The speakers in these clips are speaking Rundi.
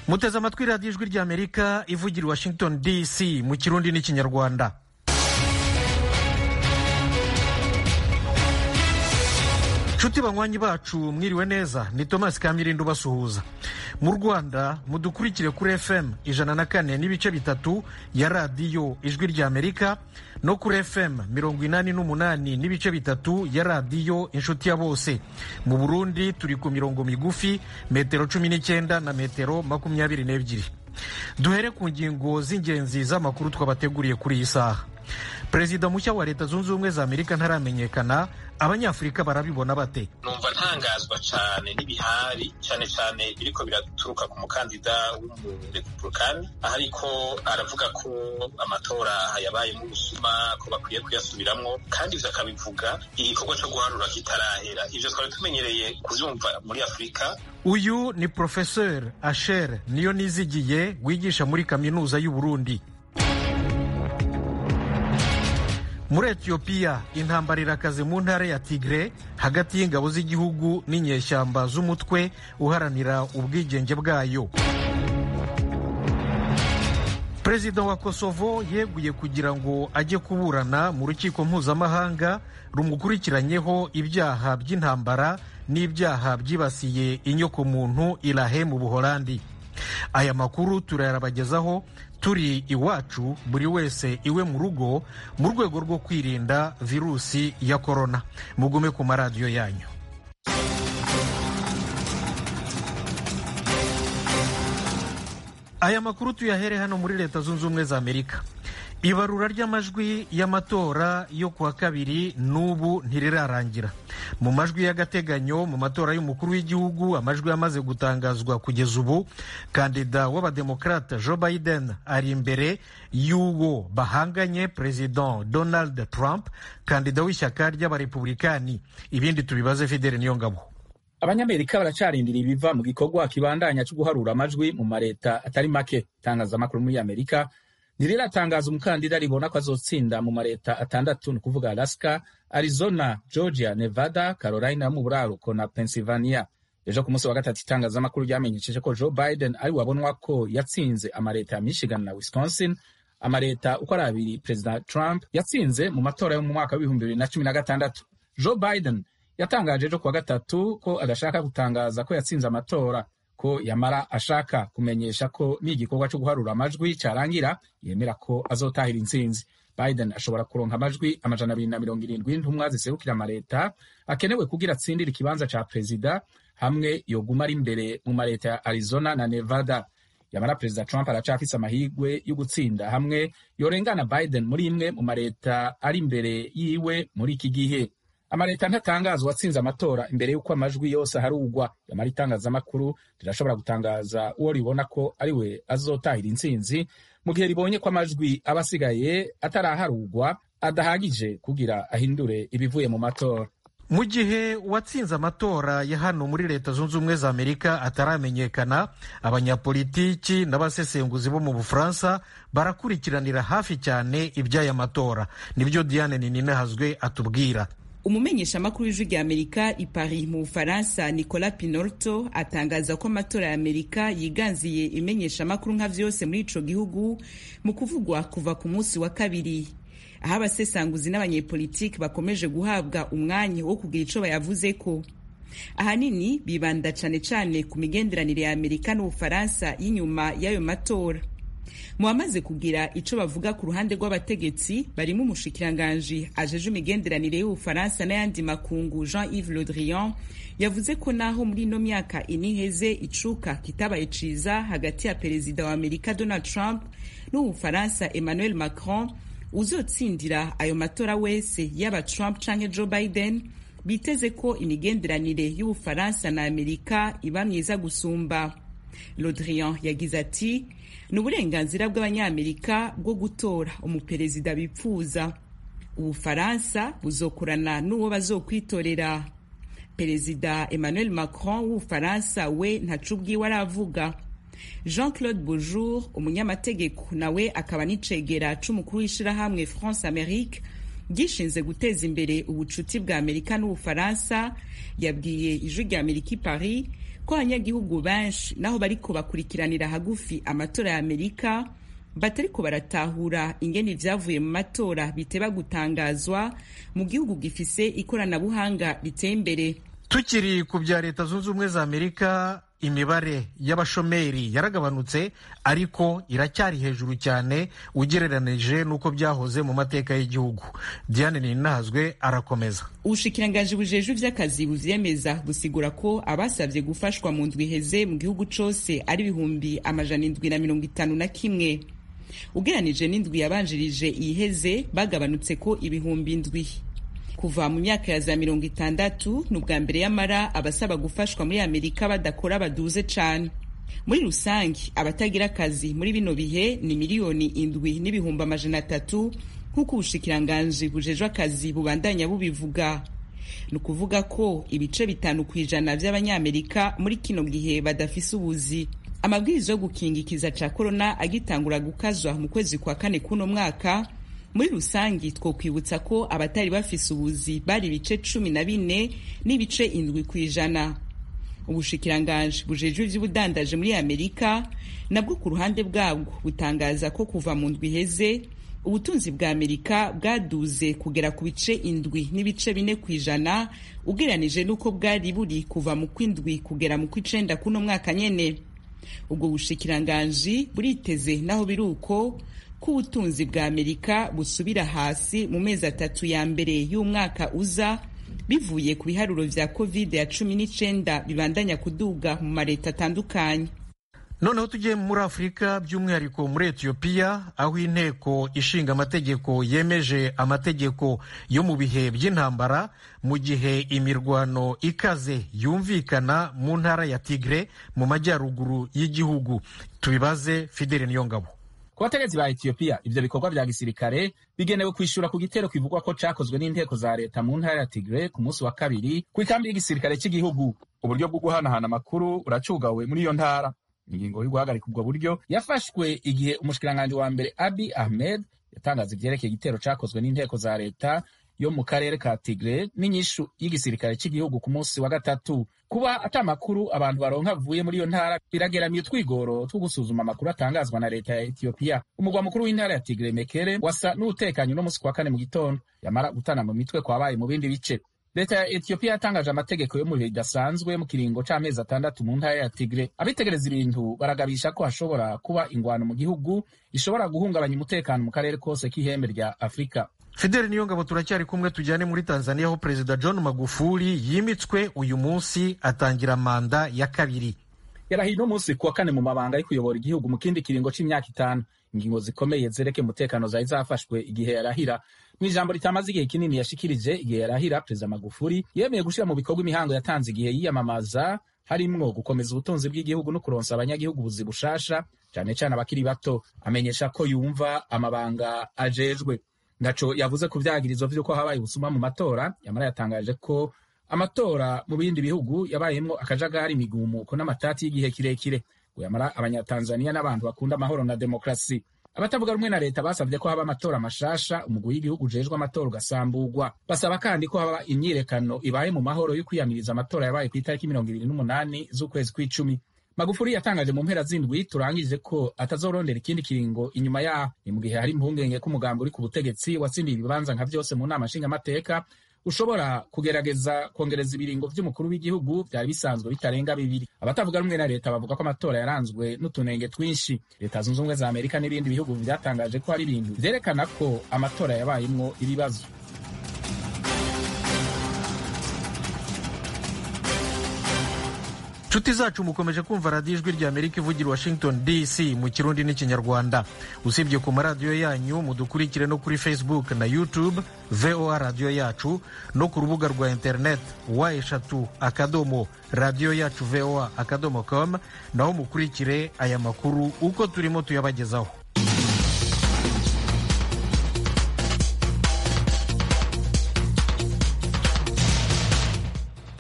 muteze amatwi radiyo ijwi ry'amerika ivugira i washington dc mu kirundi n'ikinyarwanda nshuti banywanyi bacu mwiriwe neza ni thomas kamirindo ubasuhuza mu rwanda mudukurikire kuri fm ijana na kane n'ibice bitatu ya radiyo ijwi ry'amerika no kuri fm mirongo inani n'umunani n'ibice bitatu ya radiyo inshuti ya bose mu burundi turi ku mirongo migufi metero cumi n'icyenda na metero makumyabiri n'ebyiri duhere ku ngingo z'ingenzi z'amakuru twabateguriye kuri iyi saha perezida mushya wa leta zunze ubumwe za amerika ntaramenyekana abanyafurika barabibona bate numva ntangazwa cyane n'ibihari cyane cyane biriko biraturuka ku mukandida w'umurepublikani aho ariko aravuga ko amatora yabayemo ubusuma ko bakwiye kuyasubiramwo kandi ivyo akabivuga igikorwa co guharura kitarahera ivyo twari tumenyereye kuvyumva muri afurika uyu ni professeur asher niyo nizigiye wigisha muri kaminuza y'u burundi muri etiyopiya intambara irakaze mu ntara ya tigre hagati y'ingabo z'igihugu n'inyeshyamba z'umutwe uharanira ubwigenge bwayo perezida wa kosovo yeguye kugira ngo ajye kuburana mu rukiko mpuzamahanga rumukurikiranyeho ibyaha by'intambara n'ibyaha byibasiye inyokomuntu irahe mu buholandi aya makuru turayarabagezaho turi iwacu buri wese iwe mu rugo mu rwego rwo kwirinda virusi ya korona mugume ku maradiyo yanyu aya makuru tuyahere hano muri leta zunze ubumwe za amerika ibarura ry'amajwi y'amatora yo kuwa kabiri n'ubu ntirirarangira mu majwi y'agateganyo mu matora y'umukuru w'igihugu amajwi yamaze gutangazwa kugeza ubu kandida w'abademokarate joe biden ari imbere y'uwo bahanganye perezida donald trump kandida w'ishyaka ry'abarepublikani ibindi tubibaze fidele niyo ngabo abanyamerika baracarindira ibiva mu gikorwa kibandanya cyo guharura amajwi mu mareta atari make itangazamakuru muri amerika ntiriratangaza umukandida ribona ko azotsinda mu mareta atandatu ni ukuvuga alaska arizona georgia nevada carolina yo mu buraruko na pennsylvania ejo ku munsi wa gatatu itangazamakuru ryamenyesheje ko joe biden ari wabonwa ko yatsinze amareta ya michigan na wisconsin amareta uko ari abiri perezida trump yatsinze mu matora yo mu mwaka w'ibihumbi bibiri na cumi na gatandatu joe biden yatangaje ejo kuwa gatatu ko adashaka gutangaza ko yatsinze amatora ko yamara ashaka kumenyesha ko n'igikorwa cyo guharura amajwi cyarangira yemera ko azotahira intsinzi biden ashobora kuronka amajwi amajana abiri na mirongo irindwi y'intumwa ziserukira amareta akenewe kugira atsindire ikibanza ca perezida hamwe yoguma ari imbere mu mareta ya arizona na nevada yamara perezida trump aracafise amahirwe yo gutsinda hamwe yorengana biden muri imwe mu mareta ari imbere yiwe muri iki gihe amareta ntatangaza uwatsinze amatora imbere y'uko amajwi yose aharugwa yamara itangazamakuru rirashobora gutangaza uwo ribona ko ari we azotahira intsinzi mu gihe ribonye ko amajwi aba asigaye ataraharugwa adahagije kugira ahindure ibivuye mu matora mu gihe uwatsinze amatora ya hano muri leta zunze ubumwe za amerika ataramenyekana abanyapolitiki n'abasesenguzi bo mu bufaransa barakurikiranira hafi cyane iby'aya matora nibyo diane nininahazwe atubwira umumenyeshamakuru w'ijwi rya amerika i paris mu bufaransa nicolas pinorto atangaza ko amatora ya amerika yiganziye imenyeshamakuru nka vyose muri ico gihugu mu kuvugwa kuva ku munsi wa kabiri aho abasesanguzi n'abanyepolitiki bakomeje guhabwa umwanya wo kugira ico bayavuzeko ahanini bibanda cane cane ku migenderanire ya amerika n'ubufaransa y'inyuma y'ayo matora mu bamaze kugira ico bavuga ku ruhande rw'abategetsi barimo umushikiranganji ajeje imigenderanire y'ubufaransa n'ayandi makungu jean yves le drian yavuze ko naho muri ino myaka ine iheze icuka kitabaye ciza hagati ya perezida wa amerika donald trump n'ubufaransa emmanuel macron uzotsindira ayo matora wese yaba trump canke joe biden biteze ko imigenderanire y'ubufaransa na amerika iba myiza gusumba lodrian yagize ati ni uburenganzira bw'abanyamerika bwo gutora umuperezida bipfuza ubufaransa buzokorana n'uwo bazokwitorera perezida emmanuel macron w'ubufaransa we ntaco ubwiwe aravuga jean claude bourjour umunyamategeko nawe akaba n'icegera c'umukuru w'ishirahamwe france amerique gishinze guteza imbere ubucuti bwa amerika n'ubufaransa yabwiye ijwi rya amerika i paris ko abanyagihugu benshi naho bariko bakurikiranira hagufi amatora ya amerika batariko baratahura ingene ivyavuye mu matora biteba gutangazwa mu gihugu gifise ikoranabuhanga riteye imbere tukiri ku bya leta zunze ubumwe za amerika imibare y'abashomeri yaragabanutse ariko iracyari hejuru cyane ugereranije n'uko byahoze mu mateka y'igihugu diane ninazwe arakomeza ubushikiranganji bujejwe ivy'akazi buvyemeza busigura ko abasavye gufashwa mu ndwi iheze mu gihugu cose ari ibihumbi amajana indwi na mirongo itanu na kimwe ugeranije n'indwi yabanjirije iheze bagabanutse ko ibihumbi indwi kuva mu myaka ya za mirongo itandatu ni ubwa mbere y'amara abasaba gufashwa muri amerika badakora baduze cane muri rusange abatagira akazi muri bino bihe ni miliyoni indwi n'ibihumbi amajana atatu nk'uko ubushikiranganji bujejwe akazi bubandanya bubivuga ni ukuvuga ko ibice bitanu ku ijana vy'abanyamerika muri kino gihe badafise ubuzi amabwiriza yo gukingikiza ca korona agitangura gukazwa mu kwezi kwa kane k'uno mwaka muri rusangi twokwibutsa ko abatari bafise ubuzi bari ibice cumi na bine n'ibice indwi ku ijana ubushikiranganji bujejwe ivy'ubudandaje muri amerika nabwo ku ruhande bwabwo butangaza ko kuva mu ndwi iheze ubutunzi bwa amerika bwaduze kugera ku bice indwi n'ibice bine ku ijana ugereranije n'uko bwari buri kuva mu kw'indwi kugera mu kw'icenda kuno mwaka nyene ubwo bushikiranganji buriteze naho biri uko ko ubutunzi bwa amerika busubira hasi mu mezi atatu ya mbere y'umwaka uza bivuye ku biharuro vya covid ya cumi n'icenda bibandanya kuduga mu mareta atandukanye noneho tugiye muri afurika by'umwihariko muri etiyopiya aho inteko ishinga amategeko yemeje amategeko yo mu bihe by'intambara mu gihe imirwano ikaze yumvikana mu ntara ya tigre mu majyaruguru y'igihugu tubibaze fidele niyongabo ku bategetsi ba etiyopiya ivyo bikorwa vya gisirikare bigenewe kwishura ku gitero kivugwa ko cakozwe n'inteko za leta mu ntara ya tigre ku munsi wa kabiri ku ikambi y'igisirikare cy'igihugu uburyo bwo guhanahana amakuru buracugawe muri iyo ntara ingingo yo guhagarika ubwo buryo yafashwe igihe umushikiranganji wa mbere abi ahmed yatangaza ivyerekeye igitero cakozwe n'inteko za leta yo mu karere ka tigre n'inyishu y'igisirikare cy'igihugu ku munsi wa gatatu kuba ata makuru abantu baronka avuye muri iyo ntara birageramiye utwigoro two gusuzuma amakuru atangazwa na leta ya etiyopiya umugwa mukuru w'intara ya tigre mekere wasa n'utekanye uno munsi kwa kane mu gitondo yamara gutana mu mitwe kwabaye mu bindi bice leta ya etiyopiya yatangaje amategeko yo mu bihe bidasanzwe mu kiringo c'amezi atandatu mu ntara ya tigre abitegereza ibintu baragabisha ko hashobora kuba ingwano mu gihugu ishobora guhungabanya umutekano mu karere kose k'ihembe rya afurika fideli niyo ngabo turacyari kumwe tujyane muri tanzania aho perezida john magufuli yimitswe uyu munsi atangira manda ya kabiri yarahiye uno munsi kuwa kane mu mabanga yo kuyobora igihugu mu kindi kiringo c'imyaka itanu ingingo zikomeye zerekeye umutekano zari zafashwe igihe yarahira mu ijambo ritamaze igihe kinini yashikirije igihe yarahira perezida magufuli yemeye gushyira mu bikorwa imihango yatanze igihe yiyamamaza harimwo gukomeza ubutunzi bw'igihugu no kuronsa abanyagihugu ubuzi bushasha cane cane abakiri bato amenyesha ko yumva amabanga ajejwe ntaco yavuze ku vyagirizo vy'uko habaye ubusuma mu matora yamara yatangaje ko amatora mu bindi bihugu yabayemwo akajagari imigumuko n'amatati y'igihe kirekire ngo yamara abanyatanzaniya n'abantu bakunda amahoro na demokrasi abatavuga rumwe na leta basabye ko haba amatora mashasha umugwi w'igihugu ujejwe amatora ugasamburwa basaba kandi ko haba imyirekano ibaye mu mahoro yo kwiyamiriza amatora yabaye ku itariki mirongo ibiri n'umunani z'ukwezi kw'icumi magufuri yatangaje mu mpera z'indwi turangije ko atazorondera ikindi kiringo inyuma yaho ni mu gihe hari impungenge ko umugambi uri ku butegetsi watsindiye ibibanza nka vyose mu nama nshingamateka ushobora kugerageza kongereza ibiringo vy'umukuru w'igihugu vyari bisanzwe bitarenga bibiri abatavuga rumwe na leta bavuga ko amatora yaranzwe n'utunenge twinshi leta zunze ubumwe za amerika n'ibindi bihugu vyatangaje ko hari ibintu vyerekana ko amatora yabayemwo ibibazo nshuti zacu mukomeje kumva radiyo ijwi rya amerika ivugira washington dc mu kirundi n'ikinyarwanda usibye ku maradiyo yanyu mudukurikire no kuri facebook na youtube voa radiyo yacu no ku rubuga rwa internet wa eshatu akadomo radiyo yacu voa akadomo com naho mukurikire aya makuru uko turimo tuyabagezaho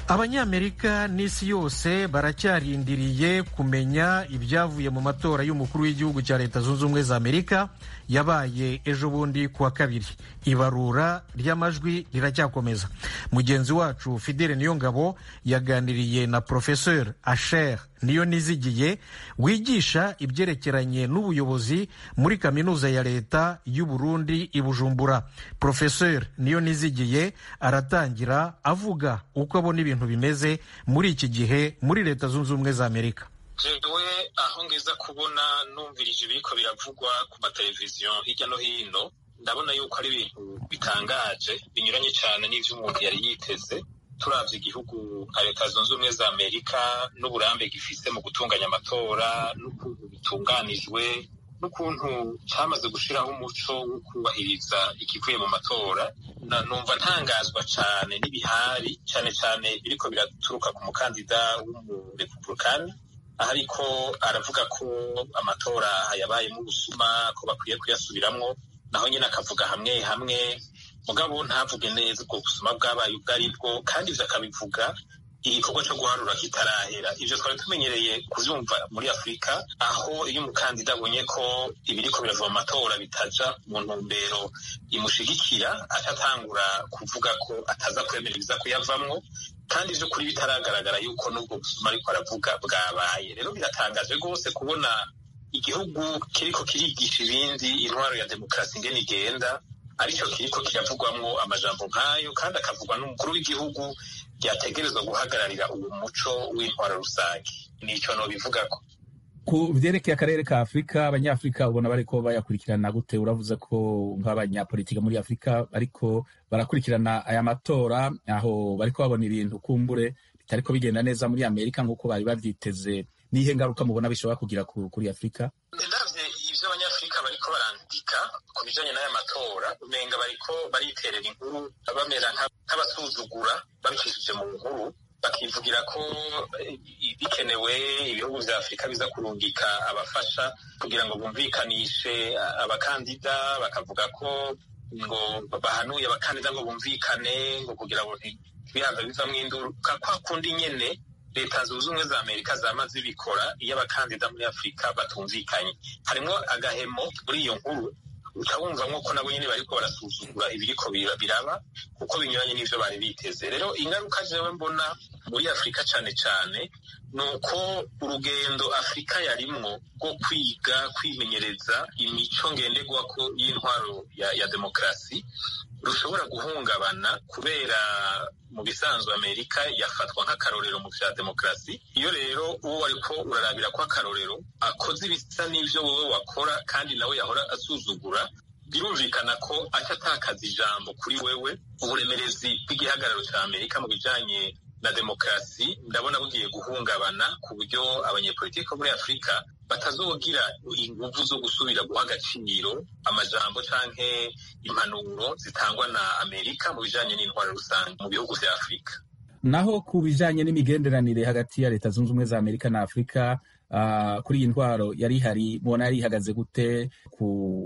abanyamerika n'isi yose baracyarindiriye kumenya ibyavuye mu matora y'umukuru w'igihugu cya leta zunze ubumwe za amerika yabaye ejo bundi ku wa kabiri ibarura ry'amajwi riracyakomeza mugenzi wacu fidele niyongabo yaganiriye na professeur asher niyo nizigiye wigisha ibyerekeranye n'ubuyobozi muri kaminuza ya leta y'u Burundi i Bujumbura professeur niyo nizigiye aratangira avuga uko abona ibintu bimeze muri iki gihe muri leta zunze ubumwe za amerika jewe aho ngeza kubona numvirije ibiriko biravugwa ku mateleviziyo hirya no hino ndabona yuko ari ibintu bitangaje binyuranye cyane n'ivyo umuntu yari yiteze turavye igihugu nka leta zunze ubumwe za amerika n'uburambe gifise mu gutunganya amatora n'ukuntu bitunganijwe n'ukuntu cyamaze gushiraho umuco wo kubahiriza ikivuye mu matora numva ntangazwa cyane n'ibihari cyane cyane biriko biraturuka ku mukandida w'umurepublikani ariko aravuga ko amatora yabayemo ubusuma ko bakwiye kuyasubiramwo naho nyine akavuga hamwe hamwe mugabo ntavuge neza ubwo busuma bwabaye ubwo ari bwo kandi ivyo akabivuga igikorwa cyo guharura kitarahera ivyo twari tumenyereye kuvyumva muri afurika aho iyo umukandida abonye ko ibiriko birava mu matora bitaja mu ntumbero imushigikira aca atangura kuvuga ko ataza kwemera ibiza kuyavamwo kandi ivyo kuri bitaragaragara yuko n'ubwo busuma ariko aravuga bwabaye rero biratangaje rwose kubona igihugu kiriko kirigisha ibindi intwaro ya demokarasi ingene igenda aricyo kiriko kiravugwamwo amajambo nk'ayo kandi akavugwa n'umukuru w'igihugu ryategerezwa guhagararira uwo muco w'intwaro rusange nico nobivugako ku vyerekeye akarere ka afurika abanyafurika ubona bariko bayakurikirana gute uravuze ko nk'abanyapolitika muri afurika bariko barakurikirana aya matora aho bariko babona ibintu kumbure bitariko bigenda neza muri amerika nk'uko bari bavyiteze nihe ngaruka mubona bishobora kugira kuri afurika ndavye ivyo abanyafurika bariko barandika ku bijanye n'aya matora umenga bariko bariterera inkuru bamera nk'abasuzugura babicishije mu nkuru bakivugira ko bikenewe ibihugu vya afurika biza kurungika abafasha kugira ngo bumvikanishe abakandida bakavuga ko ngo bahanuye abakandida ngo bumvikane ngo kugira ngo ntibihaza bivamwo induruka kwa kundi nyene leta zunze ubumwe za amerika zama zibikora iyo abakandida muri afurika batumvikanye harimwo agahemo muri iyo nkuru uca wumvamwo ko nabo nyene bariko barasuzugura ibiriko biraba kuko binyuranye n'ivyo bari biteze rero ingaruka jewe mbona muri afurika cane cane ni uko urugendo afurika yarimwo rwo kwiga kwimenyereza imico ngenderwako y'intwaro ya, ya demokarasi rushobora guhungabana kubera mu bisanzwe amerika yafatwa nk'akarorero mu vya demokarasi iyo rero uwo wariko urarabira ko akarorero akoze ibisa n'ivyo wowe wakora kandi nawe yahora asuzugura birumvikana ko aca atakaza ijambo kuri wewe uburemerezi bw'igihagararo ca amerika mu bijanye na demokarasi ndabona bugiye guhungabana ku buryo abanyepolitiki bo muri afurika batazogira inguvu zo gusubira guha agaciro amajambo canke impanuro zitangwa na amerika mu bijanye n'intwaro rusange mu bihugu vya afurika naho ku bijanye n'imigenderanire hagati ya leta zunze ubumwe za amerika na afurika uh, kuri iyi ntwaro yari ihari mubona yari ihagaze gute ku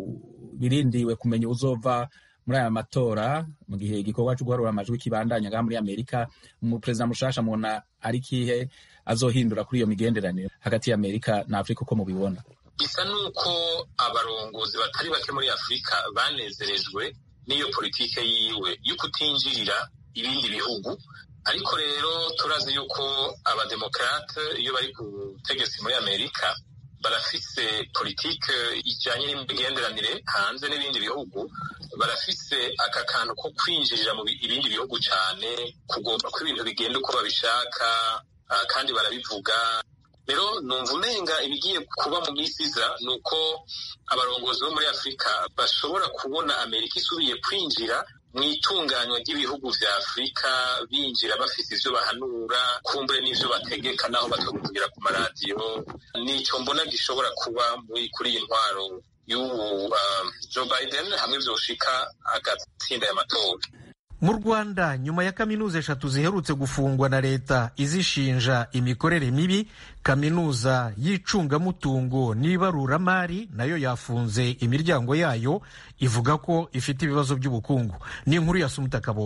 birindiwe kumenya uzova muri aya matora mu gihe igikorwa cyo guharura amajwi kibandanya ngaha muri amerika umuperezida mushasha mubona ari kihe azohindura kuri iyo migenderanire hagati ya amerika na afurika uko mubibona bisa n'uko abarongozi batari bake muri afurika banezerejwe n'iyo politike yiwe yo kutinjirira ibindi bihugu ariko rero turazi yuko abademokarate iyo bari ku butegetsi muri amerika barafise politike ijanye n'imigenderanire hanze n'ibindi bihugu barafise aka kantu ko kwinjirira mu ibindi bihugu cane kugomba ko ibintu bigenda uko babishaka uh, kandi barabivuga rero numva umenga ibigiye kuba mu minsi iza ni uko abarongozi bo muri afurika bashobora kubona amerika isubiye kwinjira mu itunganywa ry'ibihugu vya afurika binjira bafite ivyo bahanura kumbure n'ivyo bategeka naho batakuvugira ku maradiyo nico mbona gishobora kuba muri kuri iyi ntwaro y'ubu uh, joe biden hamwe vyoshika agatsinda y'amatora mu rwanda nyuma ya kaminuza eshatu ziherutse gufungwa na leta izishinja imikorere mibi kaminuza y'icungamutungo n'ibaruramari nayo yafunze imiryango yayo ivuga ko ifite ibibazo by'ubukungu ni inkuru ya sumuta kaboyi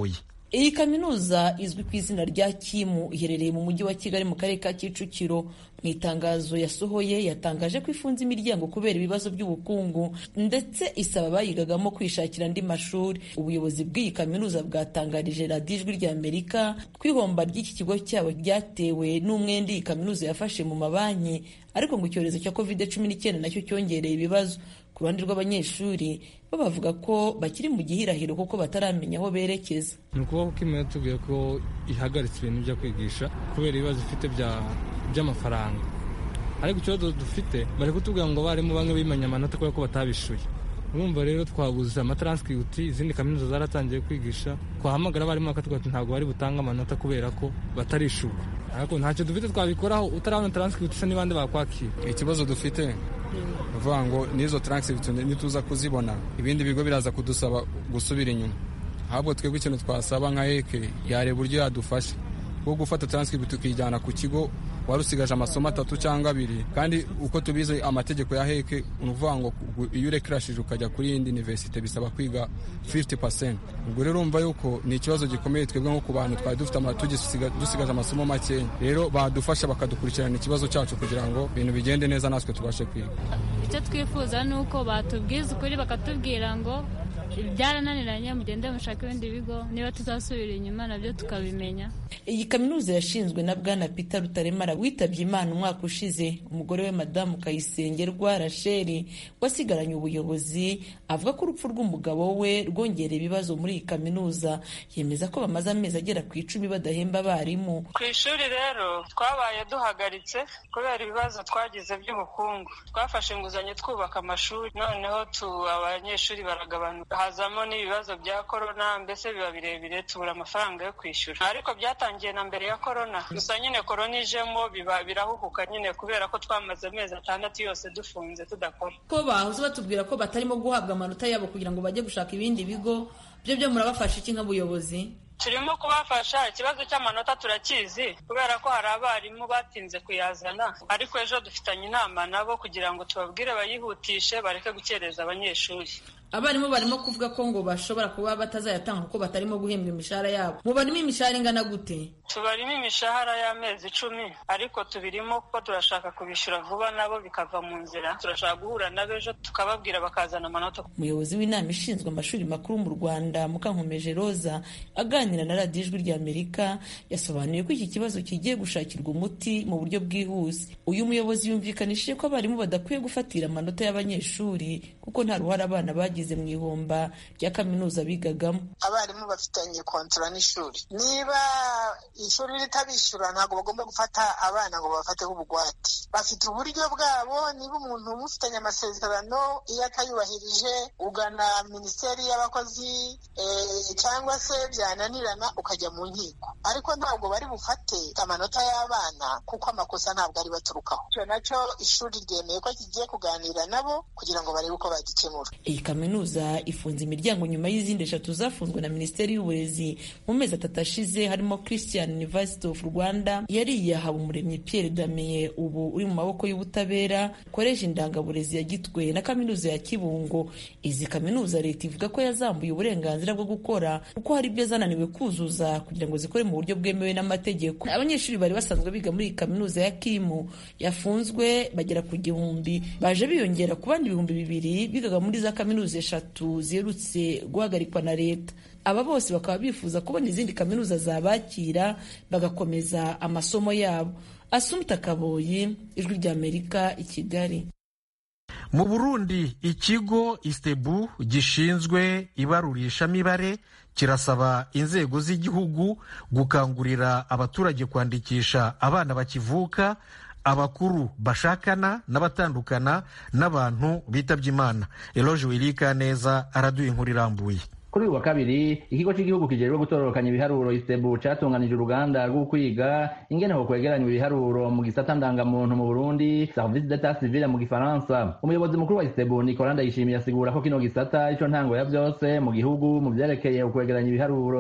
iyi kaminuza izwi ku izina rya kimu iherereye mu mujyi wa kigali mu karere ka kicukiro mu itangazo yasohoye yatangaje ko ifunze imiryango kubera ibibazo by'ubukungu ndetse isaba abayigagamo kwishakira andi mashuri ubuyobozi bw'iyi kaminuza bwatangarije radiyo ijwi rya amerika ko ihomba ry'iki kigo cyabo ryatewe n'umwenda iyi kaminuza yafashe mu mabanki ariko ngo icyorezo cya covid cumi n'icyenda nacyo cyongereye ibibazo ku ruhande rw'abanyeshuri bo bavuga ko bakiri mu gihirahiro kuko bataramenya aho berekeza ni ukuvuga ko imwe yatubwiye ko ihagaritse ibintu byo kwigisha kubera ibibazo ifite by'amafaranga ariko ikibazo dufite bari kutubwira ngo abarimu bamwe bimanye amanota kubera ko batabishuye urumva rero twabuze amataranscripti izindi kaminuza zaratangiye kwigisha twahamagara abarimu bakatubwira ati ntabwo bari butange amanota kubera ko batarishurwa ariko ntacyo dufite twabikoraho utarabona taranscripti se n'ibandi bakwakira ikibazo dufite uvuga ngo n'izo taranscripti nituza kuzibona ibindi bigo biraza kudusaba gusubira inyuma ahubwo twebwe ikintu twasaba nka eke yareba uburyo yadufasha bwo gufata taranscripti tukijyana ku kigo wari usigaje amasomo atatu cyangwa abiri kandi uko tubizi amategeko ya heke ni ukuvuga ngo iyo urekirashije ukajya kuri yindi universite bisaba kwiga 50% ubwo rero urumva yuko ni ikibazo gikomeye twebwe nko ku bantu twari dufite dusigaje amasomo makeya rero badufasha bakadukurikirana ikibazo cyacu kugira ngo ibintu bigende neza natwe tubashe kwiga icyo twifuza ni uko batubwiza ukuri bakatubwira ngo byarananiranye mugende mushaka ibindi bigo niba tuzasubira inyuma nabyo tukabimenya iyi kaminuza yashinzwe na bwana peter rutaremara witabye imana umwaka ushize umugore we madamu kayisengerwa rasheli wasigaranye ubuyobozi avuga ko urupfu rw'umugabo we rwongereye ibibazo muri iyi kaminuza yemeza ko bamaze amezi agera ku icumi badahemba abarimu ku ishuri rero twabaye duhagaritse kubera ibibazo twagize by'ubukungu twafashe inguzanyo twubaka amashuri noneho tu abanyeshuri baragabanuka hazamo n'ibibazo bya korona mbese biba birebire tubura amafaranga yo kwishyura ariko byatangiye na mbere ya korona gusa nyine korona ijemo biba birahuhuka nyine kubera ko twamaze amezi atandatu yose dufunze tudakora ko bahoze batubwira ko batarimo guhabwa amanota yabo kugira ngo bajye gushaka ibindi bigo byo byo murabafasha iki nk'ubuyobozi turimo kubafasha ikibazo cy'amanota turakizi kubera ko hari abarimu batinze kuyazana ariko ejo dufitanye inama nabo kugira ngo tubabwire bayihutishe bareke gukereza abanyeshuri abarimu barimo kuvuga ko ngo bashobora kuba batazayatanga kuko batarimo guhembwa imishahara yabo mubarimo imishahara ingana gute tubarimo imishahara y'amezi icumi ariko tubirimo kuko turashaka kubishyura vuba nabo bikava mu nzira turashaka guhura nabo ejo tukababwira bakazana amanota umuyobozi w'inama ishinzwe amashuri makuru mu rwanda mukankomeje roza aganira na radiyo ijwi ry'amerika yasobanuye ko iki kibazo kigiye gushakirwa umuti mu buryo bwihuse uyu muyobozi yumvikanishije ko abarimu badakwiye gufatira amanota y'abanyeshuri kuko nta ruhare abana bagize mu ihomba rya kaminuza bigagamo abarimu bafitanye kontora n'ishuri niba ishuri ritabishyura ntabwo bagomba gufata abana ngo babafateho ubugwate bafite uburyo bwabo niba umuntu mufitanye amasezerano iyo atayubahirije ugana minisiteri y'abakozi cyangwa se byananirana ukajya mu nkiko ariko ntabwo bari bufate amanota y'abana kuko amakosa ntabwo ari baturukaho icyo nacyo ishuri ryemeye ko kigiye kuganira nabo kugira ngo barebe uko bagikemura iyi kaminuza ifunze imiryango nyuma y'izindi eshatu zafunzwe na minisiteri y'uburezi mu mezi atatu ashize harimo christian university of rwanda yari yahawe umuremyi pierre damiye ubu uri mu maboko y'ubutabera koresha indangaburezi ya gitwe na kaminuza ya kibungo izi kaminuza leta ivuga ko yazambuye uburenganzira bwo gukora kuko hari ibyo zananiwe kuzuza kugira ngo zikore mu buryo bwemewe n'amategeko abanyeshuri bari basanzwe biga muri iyi kaminuza ya kimu yafunzwe bagera ku gihumbi baje biyongera ku bandi ibihumbi bibiri bigaga muri za kaminuza eshatu ziherutse guhagarikwa na leta aba bose bakaba bifuza kubona izindi kaminuza zabakira bagakomeza amasomo yabo asumta kaboyi ijwi ry'amerika i kigali mu burundi ikigo istebu gishinzwe ibarurishamibare kirasaba inzego z'igihugu gukangurira abaturage kwandikisha abana bakivuka abakuru bashakana n'abatandukana n'abantu bitabye imana eloge wirika neza araduha inkuru irambuye kuri uyu wa kabiri ikigo cy'igihugu kijejwe gutororokanya ibiharuro istebu catunganije uruganda rwo kwiga ingene ho kwegeranywa ibiharuro mu gisata ndangamuntu mu burundi service d'etat civile mu gifaransa umuyobozi mukuru wa istebu nicola ndayishimiye asigura ko kino gisata ico ntango ya vyose mu gihugu mu vyerekeye ukwegeranya ibiharuro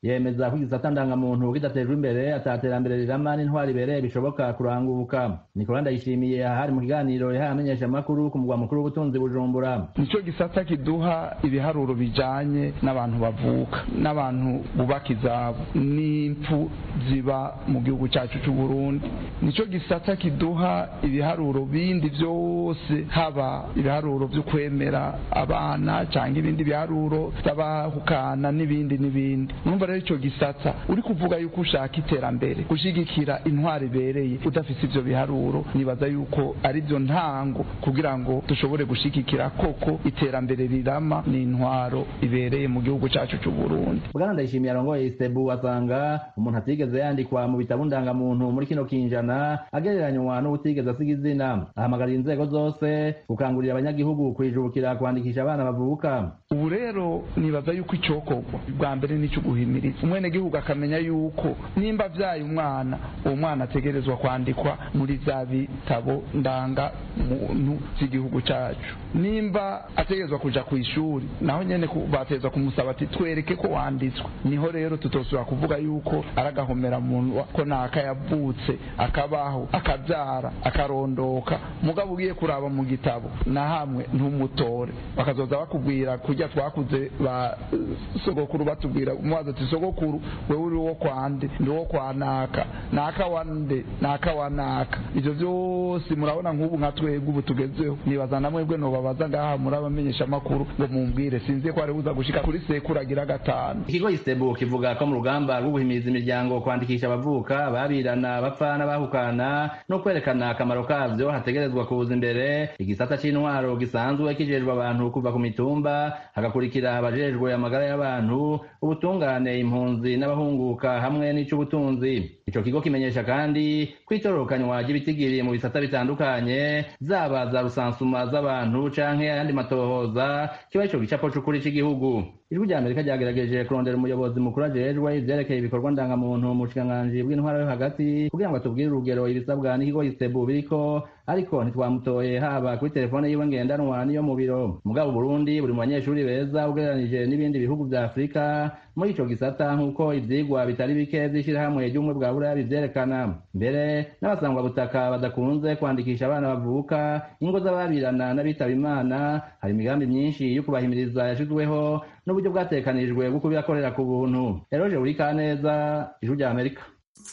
yemeza ko igisata ndangamuntu kidatejwe imbere ataterambere rirama n'intwari ibereye bishoboka kuranguka nikolanda ndayishimiye ahari mu kiganiro yahaye amenyeshamakuru ku mugwa mukuru w'ubutunzi bujumbura nicyo gisata kiduha ibiharuro bijanye n'abantu bavuka n'abantu bubaka izabo n'impfu ziba mu gihugu cyacu cy'u Burundi nicyo gisata kiduha ibiharuro bindi byose haba ibiharuro byo kwemera abana cyangwa ibindi biharuro by'abahukana n'ibindi n'ibindi numva rero icyo gisata uri kuvuga yuko ushaka iterambere gushyigikira intwari ibereye udafite ibyo biharuro nibaza yuko ari byo ntango kugira ngo dushobore gushyigikira koko iterambere rirama ni intwaro ibereye mu gihugu cyacu cy'u Burundi bwana ndayishimiye arongoye isebu asanga umuntu atigeze yandikwa mu bitabo ndangamuntu muri kino kinjana agereranywa n'ubutigeze asiga izina ahamagarira inzego zose gukangurira abanyagihugu kwijukira kwandikisha abana bavuka ubu rero nibaza yuko icyokorwa bwa mbere nicyo guhimiriza umwenegihugu akamenya yuko nimba abyaye umwana uwo mwana ategerezwa kwandikwa muri za bitabo ndanga muntu z'igihugu cyacu nimba ategerezwa kuja ku ishuri naho nyene bateza kumusaba ati twereke ko wanditswe niho rero tutosubira kuvuga yuko aragahomera muntu ko naka yavutse akabaho akabyara akarondoka mugabo ugiye kuraba mu gitabo na hamwe ntumutore bakazoza bakubwira kujya twakuze ba sogokuru batubwira umubaza ati sogokuru wewe uri wo kwande ndi wo kwa naka naka wande naka wa naka ivyo vyose murabona nk'ubu nka twebwe ubu tugezeho nibaza na mwebwe nobabaza ngaha muri abamenyesha amakuru ngo mumbwire sinzi ko ari buza gushika kuri sekuru agira gatanu ikigo isebu kivuga ko mu rugamba rwo guhimiriza imiryango kwandikisha abavuka babirana bapfa n'abahukana no kwerekana akamaro kavyo hategerezwa kuza imbere igisata c'intwaro gisanzwe kijejwe abantu kuva ku mitumba hagakurikira abajejwe amagara y'abantu ubutungane impunzi n'abahunguka hamwe n'ic'ubutunzi ico kigo kimenyesha kandi ko itororokanywa ry'ibitigiri mu bisata bitandukanye zaba za rusansuma z'abantu canke ayandi matohoza kiba ico gicapo c'ukuri c'igihugu ijwi rya amerika ryagerageje kurondera umuyobozi mukuru ajejwe ivyerekeye ibikorwa ndangamuntu mu bushikiranganji bw'intwara yo hagati kugira ngo atubwire urugero ibisabwa n'ikigo isebu biriko ariko ntitwamutoye haba kuri telefone yiwe ngendanwa n'iyo mu biro mugabo burundi buri mu banyeshuri beza ugereranije n'ibindi bihugu vya afurika muri ico gisata nk'uko ivyigwa bitari bike vy'ishirahamwe ry'ubumwe bwa buraya bivyerekana mbere n'abasangwa butaka badakunze kwandikisha abana bavuka ingo z'ababirana n'abitaba imana hari imigambi myinshi yo kubahimiriza yashizweho n'uburyo bwatekanijwe bwo kubibakorera ku buntu eroje buri kaneza ijwi rya amerika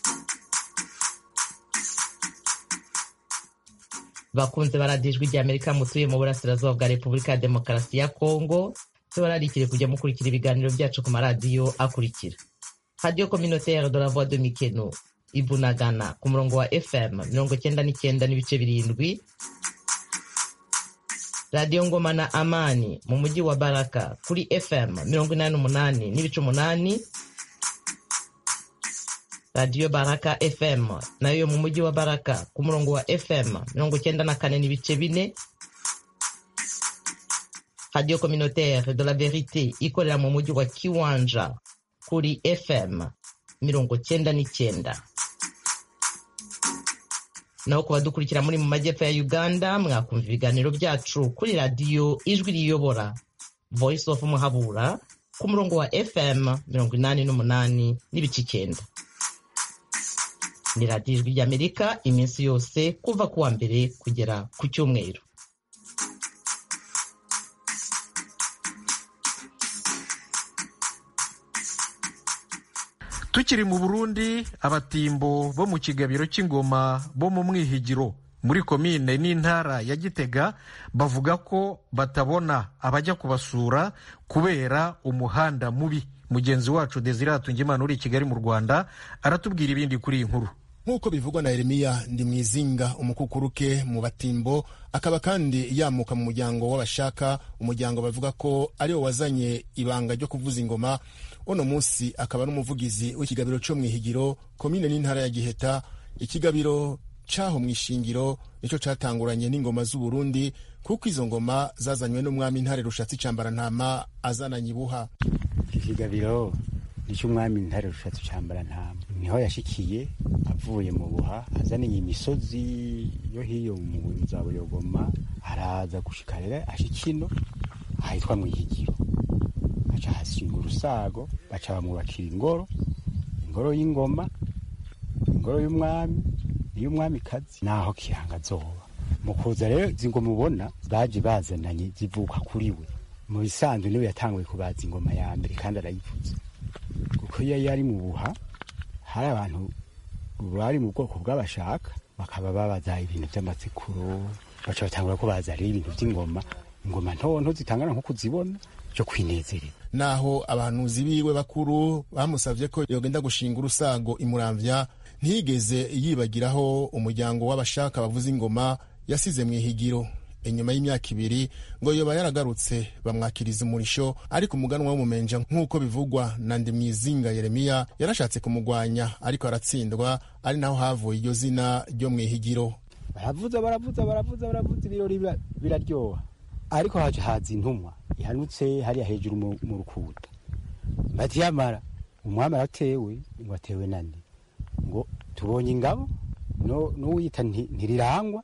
bakunze baradijwe rya amerika mutuye mu burasirazuba bwa repubulika ya demokarasi ya kongo tubararikire kujya mukurikira ibiganiro byacu ku maradiyo akurikira radiyo communautaire de la voix de mikeno ibunagana ku murongo wa fm mirongo cyenda n'icyenda n'ibice birindwi radiyo ngoma na amani mu mujyi wa baraka kuri fm mirongo inani n'umunani n'ibice umunani radiyo baraka fm nayo mu mujyi wa baraka ku murongo wa fm mirongo cyenda na kane n'ibice bine radiyo communautaire de la verite ikorera mu mujyi wa kiwanja kuri fm mirongo cyenda n'icyenda naho ku badukurikira muri mu majyepfo ya uganda mwakumva ibiganiro byacu kuri radiyo ijwi riyobora voice of muhabura ku murongo wa fm mirongo inani n'umunani n'ibice icyenda ni radiyo ijwi ry'amerika iminsi yose kuva ku wa mbere kugera ku cyumweru tukiri mu burundi abatimbo bo mu kigabiro cy'ingoma bo mu mwihigiro muri komine n'intara ya gitega bavuga ko batabona abajya kubasura kubera umuhanda mubi mugenzi wacu desire hatungimana uri i kigali mu rwanda aratubwira ibindi kuri iyi nkuru nk'uko bivugwa na Yeremiya ndi mwizinga umukukuruke mu batimbo akaba kandi yamuka mu muryango w'abashaka umuryango bavuga ko ariwo wazanye ibanga ryo kuvuza ingoma uno munsi akaba n'umuvugizi w'ikigabiro cyo mu ihigiro komine n'intara ya giheta ikigabiro cyaho mu ishingiro nicyo cyatanguranye n'ingoma z'uburundi kuko izo ngoma zazanywe n'umwami intare rushatsi ntama azananye ibuha iki kigabiro nicyo umwami intare rushatsi ntama niho yashikiye avuye mu buha azaniye imisozi yo hiyo mu za buyogoma araza gushika rero ashikino ahitwa mu ihigiro aca aca hashinga urusago baca bamwubakira ingoro ingoro y'ingoma ingoro y'umwami n'iy'umwamikazi naho kiranga zoba mu kuza rero izi ngoma ubona baje bazananye zivuka kuri we mu bisanzwe niwe yatanguye kubaza ingoma ya mbere kandi arayivuza kuko iyo yari mu buha hari abantu bari mu bwoko bw'abashaka bakaba babaza ibintu by'amatsikuro baca batangura ko baza rero ibintu by'ingoma ingoma ntonto zitangana nko kuzibona cyo kwinezerera naho abahanuzi biwe bakuru bamusabye ko yogenda gushinga urusago imuramvya ntiyigeze yibagiraho umuryango w'abashaka bavuza ingoma yasize mu ihigiro inyuma y'imyaka ibiri ngo yoba yaragarutse bamwakiriza umurisho ariko umuganwa w'umumenja nk'uko bivugwa na ndimwizinga yeremiya yarashatse kumugwanya ariko aratsindwa ari naho havuye iryo zina ryo mu ihigiro baravuza baravuza baravuza baravuza ibirori biraryoha ariko haje haza intumwa ihanutse hariya hejuru mu rukuta bati yamara umwami aratewe ngo atewe nande ngo tubonye ingabo n'uwiyita ntirirangwa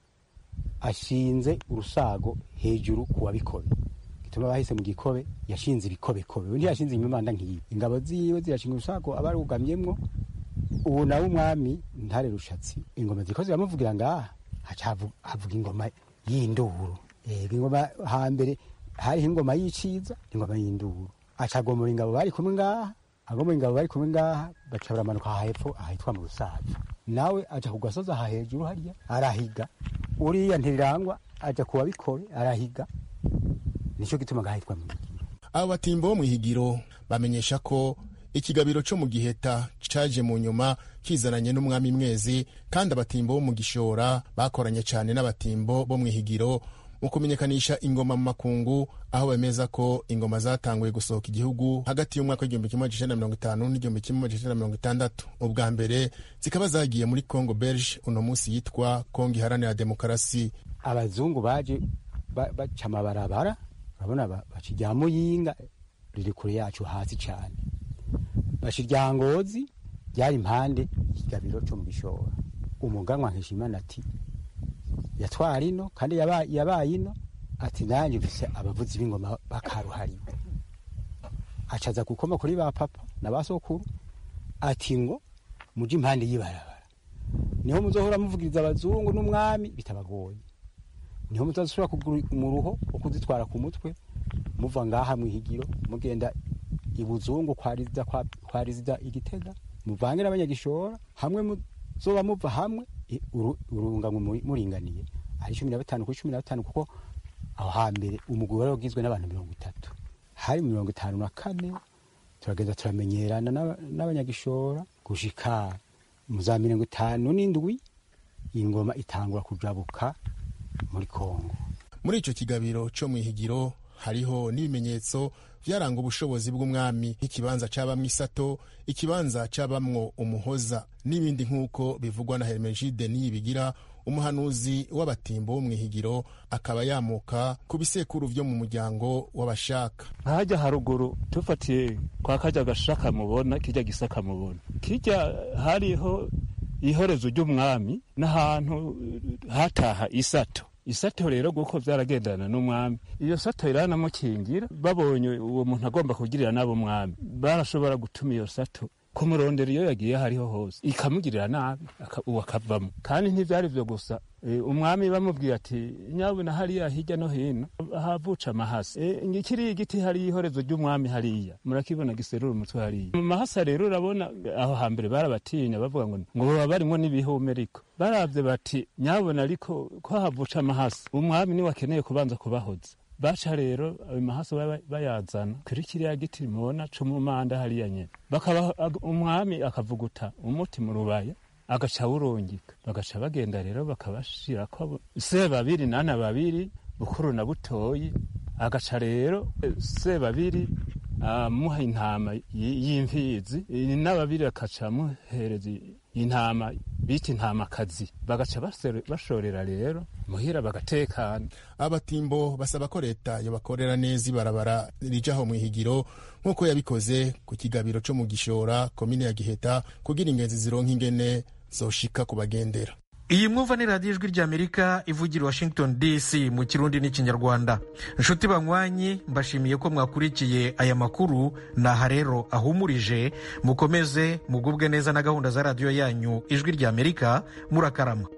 ashinze urusago hejuru ku wabikobe gituma bahise mu gikobe yashinze ibikobekobe undi yashinze imimanda nk'iyi ingabo ziwe zirashinga urusago aba arugamyemwo ubu nawe umwami ntare rushatsi ingoma ziko ziramuvugira ngaha haca havuga ingoma y'induru ingoma hambere hariho ingoma y'iciza ingoma y'induru aca agomora ingabo bari kumwe ngaha agomora ingabo bari kumwe ngaha baca baramanuka aha hepfo ahitwa mu rusaza nawe aja ku gasozi aha hejuru harya arahiga uriya ntirirangwa aja ku wabikobe arahiga nicyo gituma gahitwa mu ihigiro abo batimbo bo mu ihigiro bamenyesha ko ikigabiro cyo mu giheta caje mu nyuma kizananye n'umwami mwezi kandi abatimbo bo mu gishora bakoranye cyane n'abatimbo bo mu ihigiro mu kumenyekanisha ingoma mu makungu aho bemeza ko ingoma zatanguye gusohoka igihugu hagati y'umwaka w'igihumbi kimwe magana cyenda mirongo itanu n'igihumbi kimwe magana cyenda mirongo itandatu ubwa mbere zikaba zagiye muri congo belge uno munsi yitwa congo iharanira demokarasi abazungu baje baca amabarabara urabona baca irya muyinga riri kure yacu hasi cyane baca irya ngozi ryari impande ikigabiro cyo mu gishora umuganwa nkishimana ati yatwara ino kandi yabaye ino ati nanjye mfise abavuzi b'ingoma bakaruhariwe acaza gukoma kuri ba papa na ba sokuru ati ngo muje impande y'ibarabara niho muzohora muvugiriza abazungu n'umwami bitabagoye niho mutazashobora kugura umuruho wo kuzitwara ku mutwe muva ngaha mu ihigiro mugenda ibuzungu kwa rizida igitega muvange n'abanyagishora hamwe muzoba muva hamwe urunganywe muringaniye ari cumi na batanu kuri cumi na batanu kuko aho hambere umugwi wari ugizwe n'abantu mirongo itatu hari mirongo itanu na kane turagenda turamenyerana n'abanyagishora gushika mu za mirongo itanu n'indwi ingoma itangura kujabuka muri kongo muri icyo kigabiro cyo mu ihigiro hariho n'ibimenyetso byaranga ubushobozi bw'umwami nk'ikibanza cyabamwo isato ikibanza cyabamwo umuhoza n'ibindi nk'uko bivugwa na hermenegide niyibigira umuhanuzi w'abatimbo wo mu ihigiro akaba yamuka ku bisekuru byo mu muryango w'abashaka hajya haruguru tufatiye kwa kajya gashaka mubona kijya gisaka mubona kijya hariho ihorezo ry'umwami n'ahantu hataha isato isato rero guko byaragendana n'umwami iyo sato iranamukingira babonye uwo muntu agomba kugirira nabo mwami barashobora gutuma iyo sato kumurondera iyo yagiye hariho hose ikamugirira nabi uwo akavamo kandi ntibyari byo gusa umwami bamubwiye ati nyabuna hariya hirya no hino havuca amahasa kiriya igiti hariya ihorezo ry'umwami hariya murakibona giserura umutwe hariya mu mahasa rero urabona aho hambere barabatinya bavuga ngo ngo baba barimo n'ibihume ariko barabye bati nyabuna ariko ko havuca amahasa umwami niwe akeneye kubanza kubahoza baca rero ayo mahasa bayazana kuri kiriya giti mubona c'umumanda hariya nyene bakaba umwami akavuguta umuti mu rubaya agaca awurungika bagaca bagenda rero bakabashirako se babiri nana babiri bukuru na butoyi agaca rero se babiri amuha intama y'imfizi n'ababiri akaca amuhereza intama bita intamakazi bagaca bashorera rero muhira bagatekana abatimbo basaba ko leta yobakorera neza ibarabara rijaho mu ihigiro nk'uko yabikoze ku kigabiro cyo mu gishora komine ya giheta kugira ingenzi zironka ingene zoshika kubagendera iyi mwumva ni radiyo ijwi ry'amerika ivugira washington dc mu kirundi n'ikinyarwanda inshuti banywanyi mbashimiye ko mwakurikiye aya makuru ni aha rero ahumurije mukomeze mugubwe neza na gahunda za radiyo yanyu ijwi ry'amerika murakarama